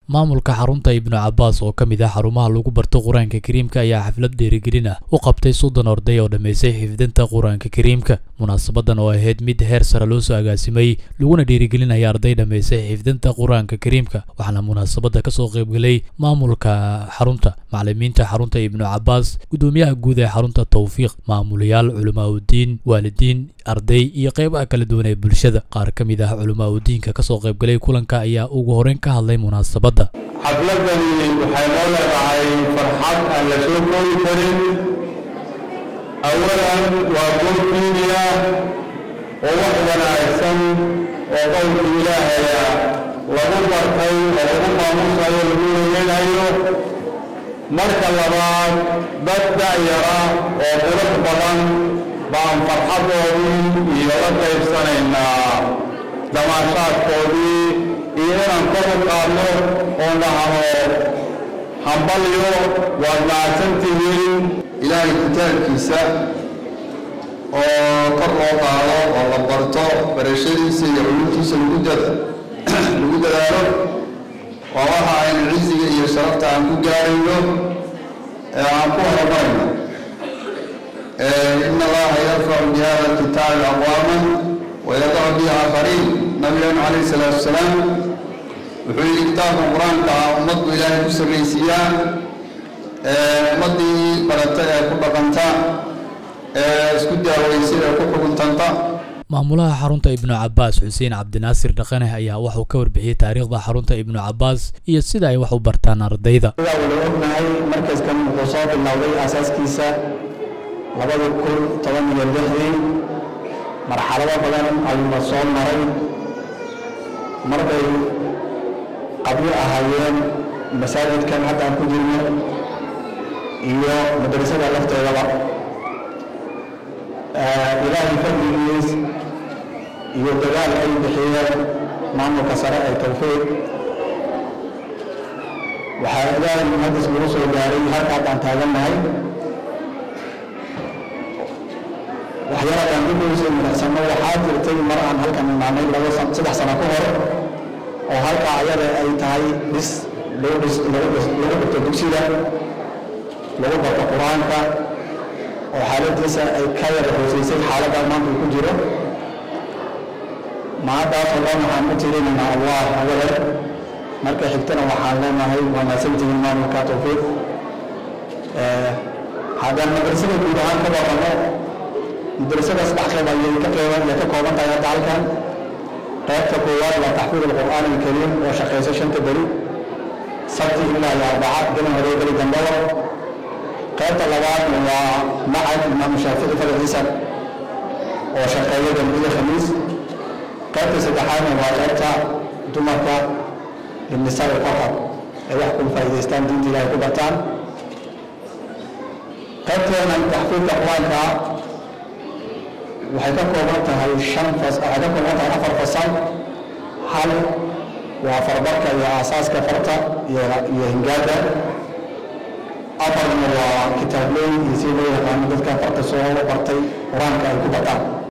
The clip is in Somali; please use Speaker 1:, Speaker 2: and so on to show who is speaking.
Speaker 1: maamulka xarunta ibnu cabaas oo ka mid ah xarumaha lagu barto qur-aanka kariimka ayaa xaflad dhiirigelin ah u qabtay soddon arday oo dhammaysay xifdinta qur-aanka kariimka munaasabadan oo ahayd mid heer sare loo soo agaasimay laguna dhiirigelinaya arday dhammaysay xifdinta qur-aanka kariimka waxaana munaasabadda kasoo qaybgalay maamulka xarunta macalimiinta xarunta ibnu cabaas guddoomiyaha guud ee xarunta tawfiiq maamulayaal culimaauddiin waalidiin arday iyo qeybaha kala duwan ee bulshada qaar ka mid ah culimaauddiinka kasoo qaybgalay kulanka ayaa ugu horeyn ka hadlay munaasabadda
Speaker 2: xafladani waxay noo leedahay farxad aan la soo koobi karin awalan waa goobkiiniya oo wax wanaagsan oo qowlka ilaahaya lagu bartay oo lagu maamusayo lagu weynayo marka labaad dad da'yara oo qurux badan baan farxadoodii iyo la qaybsanaynaa damaashaadkoodii iyo inaan kor u qaadno oo dhahno hambalyo waad mahadsantihiin
Speaker 3: ilaahay kitaabkiisa oo kor loo qaado oo la barto barashadiisa iyo culumtiisa lagu dadaalo waa waxa aynu ciziga iyo sharafta aan ku gaarayno ee aan ku horumarayno in allaha yarfacu bi hada kitaabi aqwaaman wayadacu bihi aakhariin nabigeenu calayhi salaatu wasalaam wuxuu yidhi kitaabka qur-aanka ah ummaddu ilaahay ku sarraysiiyaa ummaddii barata ee ku dhaqanta ee isku daawaysa ee ku xuguntanta
Speaker 1: maamulaha xarunta ibnu cabaas xuseen cabdinaasir dhaqane ayaa waxuu ka warbixiyey taariikhda xarunta ibnu cabaas iyo sida ay wax u bartaan ardayda
Speaker 4: sidaa wada ognahay markaskan wuxuu soo bilowday aasaaskiisa labada kun toban iyo lixdii marxalado badan ayuuna soo maray marbay qabyo ahaayeen masaajidkan haddaan ku jirno iyo madrasada lafteedaba ilaahay fadligiis iyo dagaal ay bixiyeen maamulka sare ee tawfiiq waxaa ilaahay muhadis lagu soo gaaray halka haddaan taagannahay waxyaaladan dibuysa milicsano waxaa jirtay mar aan halkan imaanay laba saddex sano ka hor oo halkaa ayada ay tahay dhis lagu dhis lagu dhis lagu dhigto dugsiga lagu barto qur-aanka oo xaaladiisa ay ka yara hooseysay xaaladda maanta uu ku jiro maadaasoo dhan waxaan u tirinaynaa allah awalan marka xigtana waxaan leenahay waa mahadsantihiin maamulka tawfiiq haddaan madrasada guud ahaan ka baqano madrasada saddex qeyb ayay ka qeyban ka kooban tahay hadda halkan qaybta koowaad waa taxfiid alqur'aan alkariim oo shaqeysa shanta beri sabti ilaa iyo arbaca gelin hore geli dambada qaybta labaad waa macad imaamu shaafici faraciisa oo shaqeeya dambiye khamiis qaybta saddexaadna waa qaybta dumarka linisaa faqad ay wax ku faa'iidaystaan diinta ilaahay ku bartaan qaybteena taxfiidka qur-aanka waxay ka kooban tahay shan fas waxay ka kooban tahay afar fasal hal waa farbarka iyo aasaaska farta iyo iyo hingaada afarna waa kitaablooyin iyo si loo yaqaano dadka farta soo bartay qur-aanka ay ku bataan